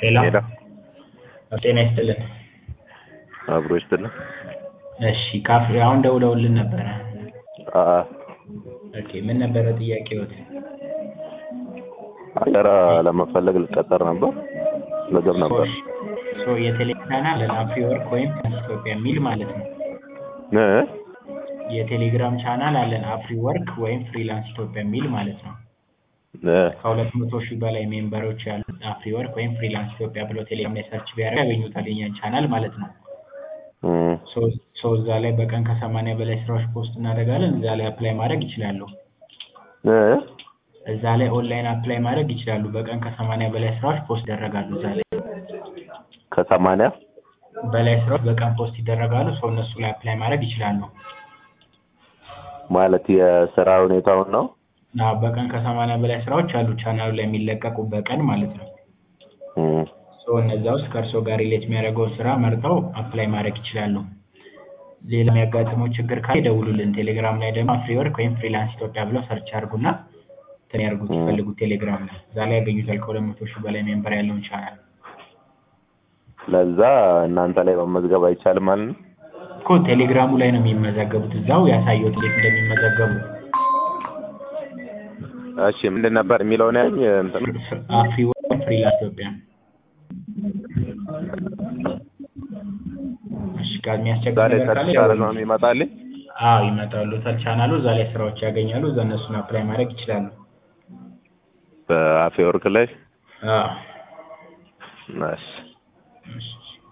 ሄሎ ሄሎ ጤና ይስጥልን። አብሮ ይስጥልን። እሺ ካፌ አሁን ደውለውልን ነበረ። አ ኦኬ ምን ነበረ ጥያቄዎት? አገራ ለመፈለግ ልቀጠር ነበር ልገብ ነበር ሶ የቴሌግራም ቻናል አፍሪ ወርክ ወይም ኢትዮጵያ የሚል ማለት ነው። እ የቴሌግራም ቻናል አለን አፍሪ ወርክ ወይም ፍሪላንስ ኢትዮጵያ የሚል ማለት ነው። እ ከሁለት መቶ ሺህ በላይ ሜምበሮች ያሉት አፍሪ ወርክ ወይም ፍሪላንስ ኢትዮጵያ ብሎ ቴሌግራም ላይ ሰርች ቢያደርግ ያገኙታል የኛን ቻናል ማለት ነው። እ ሶ እዛ ላይ በቀን ከሰማንያ በላይ ስራዎች ፖስት እናደርጋለን። እዛ ላይ አፕላይ ማድረግ ይችላሉ። እ እዛ ላይ ኦንላይን አፕላይ ማድረግ ይችላሉ። በቀን ከሰማንያ በላይ ስራዎች ፖስት ይደረጋሉ። እዛ ላይ ከሰማንያ በላይ ስራዎች በቀን ፖስት ይደረጋሉ። ሰው እነሱ ላይ አፕላይ ማድረግ ይችላሉ። ማለት የስራ ሁኔታውን ነው። እና በቀን ከሰማንያ በላይ ስራዎች አሉ ቻናሉ ላይ የሚለቀቁ በቀን ማለት ነው። እ ሶ እነዛ ውስጥ ከእርስዎ ጋር ሪሌት የሚያደርገውን ስራ መርጠው አፕላይ ማድረግ ይችላሉ። ሌላ የሚያጋጥመው ችግር ካለ ይደውሉልን። ቴሌግራም ላይ ደግሞ አፍሪ ወርክ ወይም ፍሪላንስ ኢትዮጵያ ብለው ሰርች አድርጉና እንትን ያድርጉት ይፈልጉት ቴሌግራም ላይ እዛ ላይ ያገኙታል። ከሁለት መቶ ሺህ በላይ ሜምበር ያለውን ቻናል ለዛ እናንተ ላይ መመዝገብ አይቻልም ማለት ነው። እኮ ቴሌግራሙ ላይ ነው የሚመዘገቡት። እዛው ያሳየሁት እንዴት እንደሚመዘገቡ እሺ ምንድን ነበር የሚለው ነው ያኝ እንትን አፍሪ ወርክ ወይም ፍሪላንስ ኢትዮጵያ። እሺ ጋር የሚያስቸግር ዛሬ ነገር ካለ ሰርች ካለ ነው የሚመጣልኝ። አዎ ይመጣሉ። ቻናሉ እዛ ላይ ስራዎች ያገኛሉ። እዛ እነሱን አፕላይ ማድረግ ይችላሉ። በአፌ ወርክ ላይ አዎ እሺ እሺ